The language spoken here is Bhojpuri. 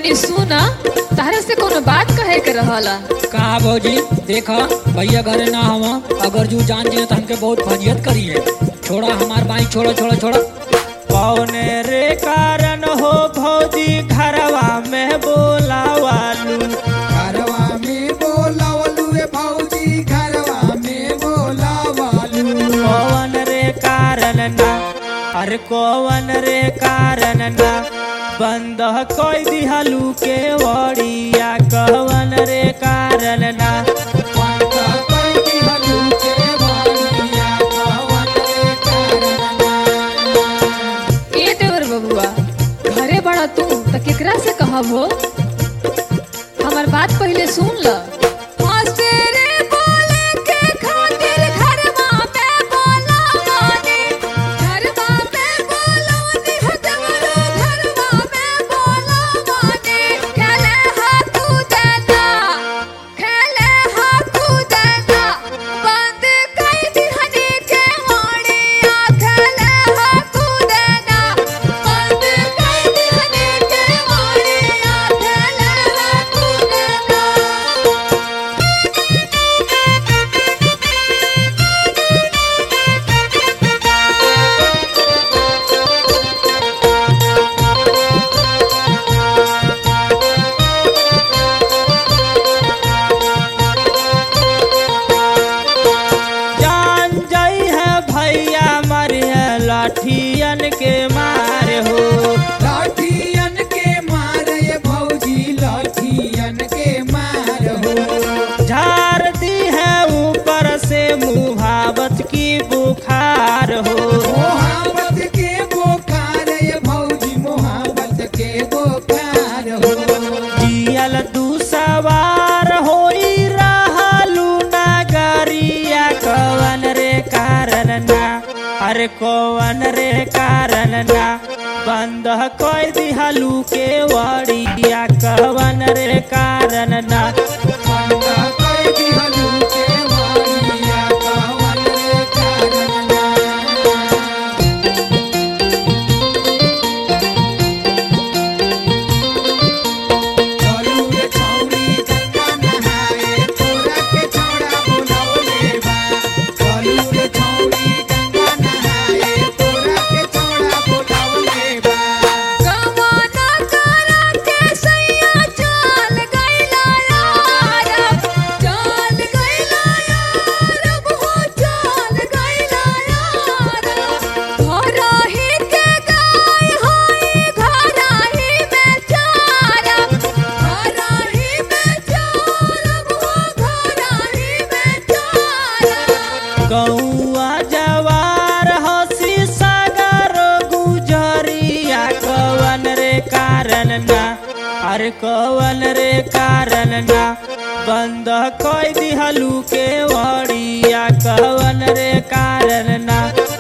तनी सुना तारा से कोनो बात कहे के रहला कहा भौजी देखा भैया घरे ना हवा अगर जू जान जिए तो हमके बहुत फजियत करी है छोड़ा हमार बाई छोड़ो छोड़ो छोड़ो कौने रे कारण हो भौजी घरवा में बोलावालू घरवा में बोलावलू रे भौजी घरवा में बोलावलू कौन रे कारण ना अरे कौन रे कारण ना बंद कोई दिहलू के वड़िया कौन रे कारण ना पंथ कोई दिहलू के वालिया कवन रे कारणना ए देवर बबुआ घरे बड़ा तू त केकरा से कहब हो हमर बात पहले सुन ल जान जाई है भैया मरिया लाठियन के मारे हो लाठियन के मार ये भौजी लाठियन के मार हो झार दी है ऊपर से मुहावत की बुखार हो मोहब्बत के बोकार ये भौजी मोहब्बत के बोकार हो जियल दू सवार होई रहलू नगरिया कवन रे कारण ना अरे कवन रे कारण ना बंद कोई दिहलू के वड़िया कवन रे कारण ना पंथ कोई दिहलू के वालिया कवन रे कारणना चलू रे छौरी गंगा नहाए तोरा के छौड़ा बुलौले बा चलू रे छौरी गंगा नहाए तोरा के छौड़ा बुलौले बा गौआ जवार हसी सागर गुजरिया कवन रे कारण ना अरे कवन रे कारण ना बंद कोई दिहलू के वड़िया कवन रे कारण ना